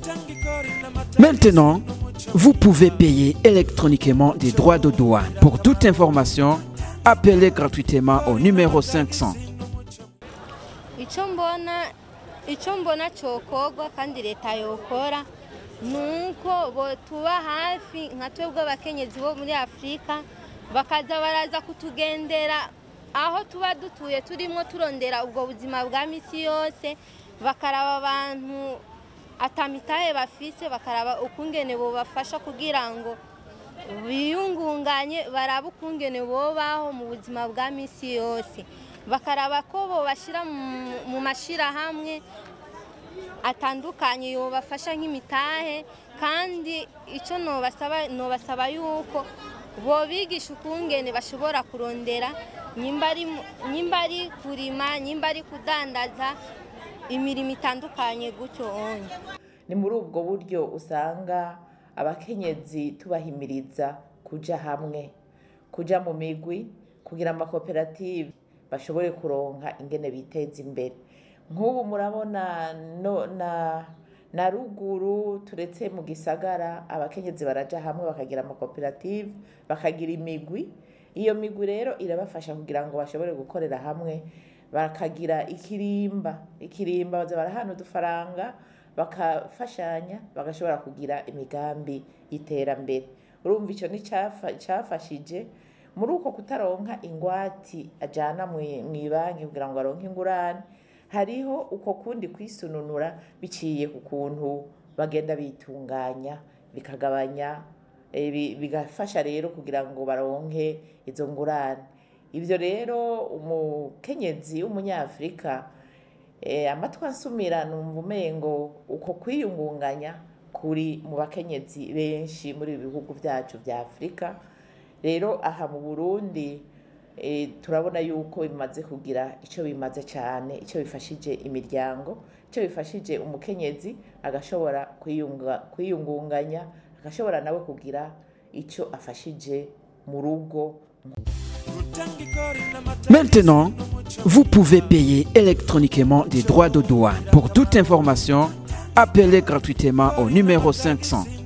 Maintenant, vous pouvez payer électroniquement des droits de douane. Pour toute information, appelez gratuitement au numéro 500. icyo mbona icyo mbona cyokorwa kandi leta yokora ni uko bo tuba hafi nka twebwe abakenyezi bo muri afurika bakaza baraza kutugendera aho tuba dutuye turimo turondera ubwo buzima bwa minsi yose bakaraba abantu atamitahe bafise bakaraba ukungene bobafasha kugira ngo biyungunganye barabe ukungene bobaho mu buzima bwa minsi yose bakaraba ko bobashyira mu- mu mashyirahamwe atandukanye yobafasha nk'imitahe kandi icyo nobasaba nobasaba yuko bobigisha ukungene bashobora kurondera nyimba ari mu- nyimba ari kurima nyimba ari kudandaza imirimo itandukanye gutyo onye ni muri ubwo buryo usanga abakenyezi tubahimiriza kuja hamwe kuja mu migwi kugira amakoperative bashobore kuronka ingene biteza imbere nk'ubu murabona no, na, na ruguru turetse mu gisagara abakenyezi baraja hamwe bakagira amakoperative bakagira imigwi iyo migwi rero irabafasha kugira ngo bashobore gukorera hamwe bakagira ikirimba ikirimba baza barahana udufaranga bakafashanya bagashobora kugira imigambi y'iterambere urumva icyo ni cyafashije muri uko kutaronka ingwati ajyana mu banki kugira ngo aronke ingurane hariho uko kundi kwisununura biciye ku kuntu bagenda bitunganya bikagabanya eh, bi- bigafasha rero kugira ngo baronke izo ngurane ibyo rero umukenyezi w'umunyafurika eh, amatwi ansumira numva umengo uko kwiyungunganya kuri mu bakenyezi benshi muri ibi bihugu byacu bya afurika rero aha mu burundi eh, turabona yuko bimaze kugira icyo bimaze cyane icyo bifashije imiryango icyo bifashije umukenyezi agashobora kwiyunga- kwiyungunganya agashobora nawe kugira icyo afashije mu rugo Maintenant, vous pouvez payer électroniquement des droits de douane. Pour toute information, appelez gratuitement au numéro 500.